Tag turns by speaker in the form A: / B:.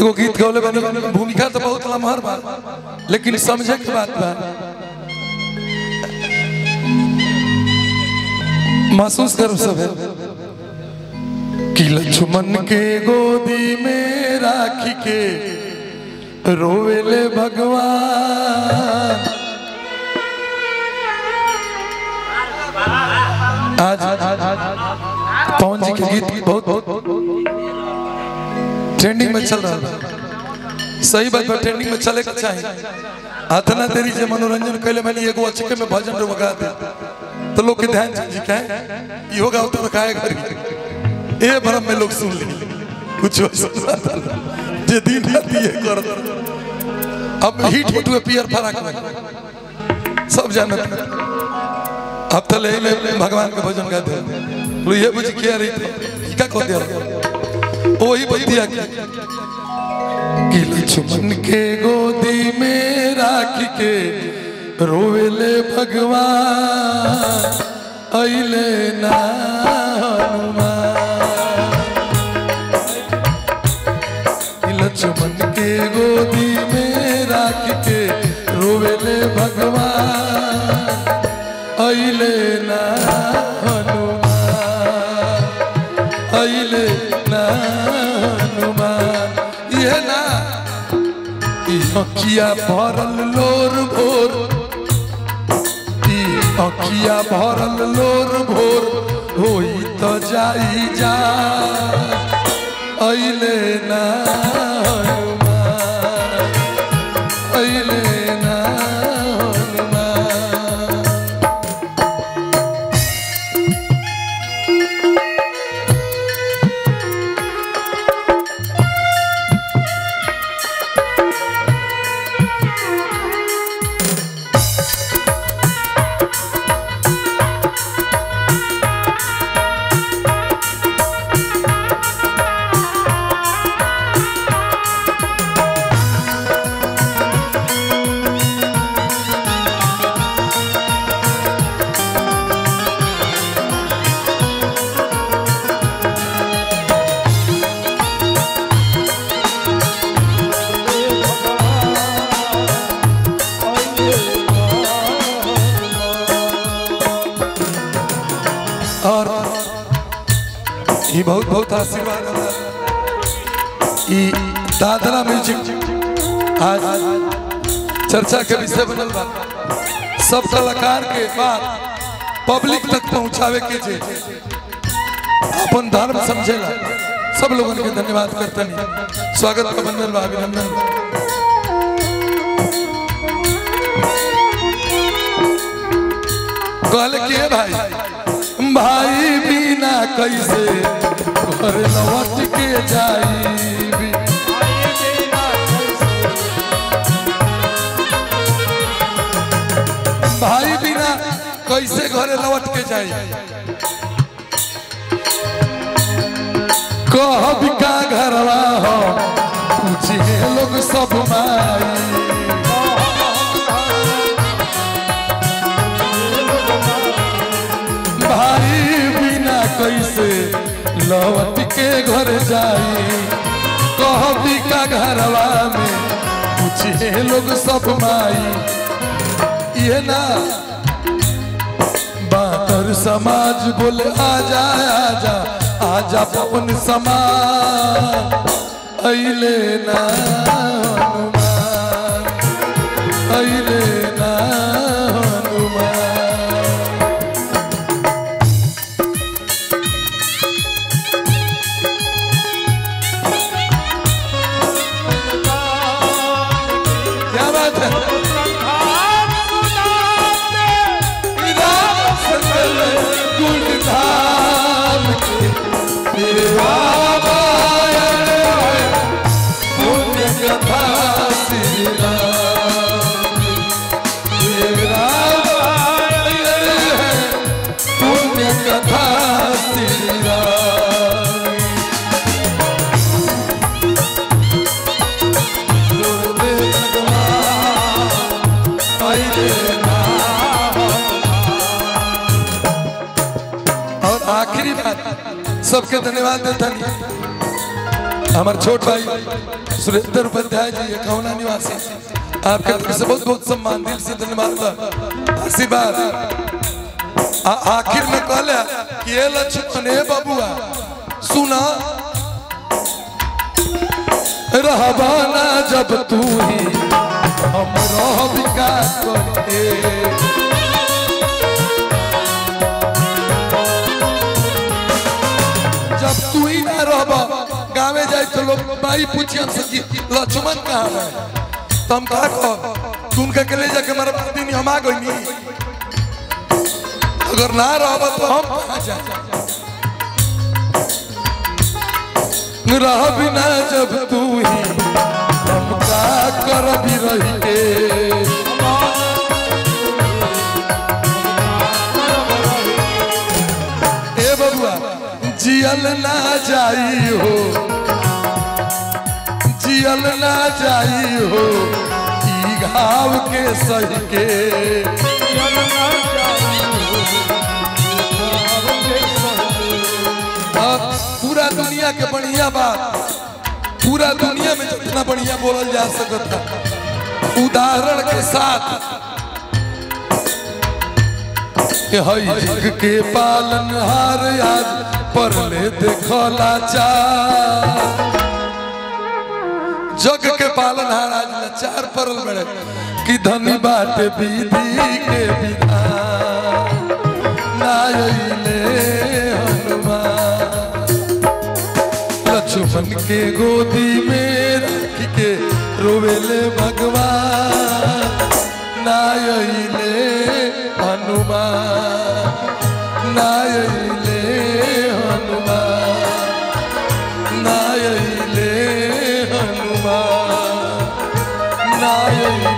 A: एगो गीत गौले बनी भूमिका तो बहुत लम्हर बा लेकिन समझे के बात बा महसूस करो सब है कि लक्ष्मण के गोदी में राखी के रोवेले भगवान आज पवन जी के गीत बहुत बहुत ट्रेंडिंग में चल रहा है सही बात बा ट्रेंडिंग में चले के चाहिए अतना देरी जे मनोरंजन कैले मैंने एगो अचके में भजन रो बगा दे तो लोग के ध्यान जी कहे ई होगा उतर खाए घर ए भरम में लोग सुन ली कुछ हो सुना जे दिन रात ये कर अब हिट हिट हुए पियर फराक में सब जानत अब तो ले ले भगवान के भजन गाते हैं ये बुझ क्या रही थी क्या कह दिया वही बतिया के कि लक्ष्मण के गोदी में राख के रोवेले भगवान अइले ना हनुमान लक्ष्मण के गोदी में राख के रोवेले भगवान अइले ना हनुमान अइले ना हनुमान ये ना ई अखिया भरल लोर भोर ई अखिया भरल लोर भोर होई तो जाई जा अइले ना हनुमान अइले ना हनुमान और ये बहुत बहुत आशीर्वाद होला ई दादरा म्यूजिक आज चर्चा के विषय बनल बा सब कलाकार के बात पब्लिक तक पहुंचावे के जे अपन धर्म समझेला सब लोगन के धन्यवाद करतनी स्वागत का बंधन बा अभिनंदन बा। कहले कि हे भाई भाई बिना कैसे घर लौट के जाई भाई बिना कैसे घरे लौट के जाई कह का घरवा हो पूछे लोग सब माई भाई बिना कैसे लौट के घर जाई कहबी का घरवा में पूछे लोग सब माई ये ना बातर समाज बोले आजा आजा आजा पवन समाज अइले ना हनुमान अइले ना हनुमान क्या बात है राम सकल गुण धाम के तेरे बाबा आए, पुण्य कथा श्री राम की। तेरे राम आए, पुण्य कथा श्री राम की। रोते भगवान अइले ना और आखिरी बात सबके धन्यवाद देता हमारे छोट भाई सुरेंद्र उपाध्याय जी कौना निवासी आपके तरफ से बहुत बहुत सम्मान दिल से धन्यवाद आशीर्वाद आ- आखिर में कहले कि ये लक्ष्मण हे बबुआ सुना रहबाना जब तू ही हम रह विकास करके जब तू ही ना रहब गाँवे जाए तो लोग भाई पूछिए हमसे कि लक्ष्मण कहाँ है तो हम कहा कह तू उनका के ले जाके हमारा दिन हम आ गई अगर ना रहब तो हम कहाँ जाए रह बिना जब तू ही हम का कर भी रही के ए बबुआ जियल ना जाई हो जियल ना जाई हो ई घाव के सही के अब पूरा दुनिया के बढ़िया बात पूरा दुनिया में जितना बढ़िया बोलल जा सकता उदाहरण के साथ कि हई जग के पालन हार आज पर ले देखला चार जग के पालन हार आज लाचार परल बड़े कि धनी बाटे विधि के विधान नायले हनुमान लक्ष्मण के गोदी में रख के रोवेले भगवान नायले हनुमान नायले हनुमान नायले हनुमान नायले